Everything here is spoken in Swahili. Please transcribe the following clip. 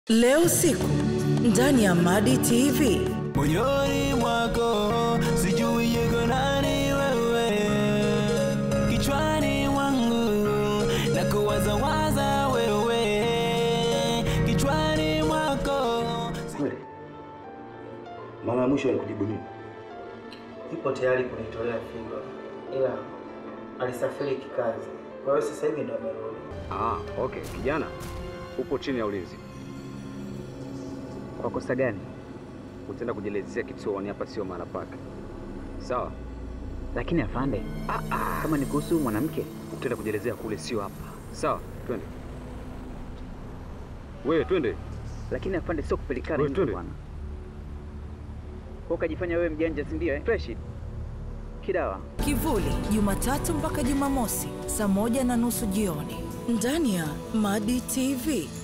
Leo usiku ndani ya Madi TV. moyoni mwako sijui yuko nani wewe kichwani mwangu na kuwazawaza wewe kichwani mwako Kweli mara ya mwisho alikujibu nini? Yupo tayari kunitolea figo, ila alisafiri kikazi, kwa hiyo sasa hivi ndo amerudi. Ah, okay. Kijana, upo chini ya ulinzi. Kwa kosa gani? Utaenda kujielezea kituoni, hapa sio mahala pake. Sawa? Lakini afande, kama ni kuhusu mwanamke, Utaenda kujielezea kule, sio hapa. Sawa? Twende. Wewe twende. lakini afande, sio kupelikana Wewe hivi twende. bwana. Kwa ukajifanya wewe mjanja, si ndio? Eh? Fresh kidawa. Kivuli, Jumatatu mpaka Jumamosi saa moja na nusu jioni ndani ya Madi TV.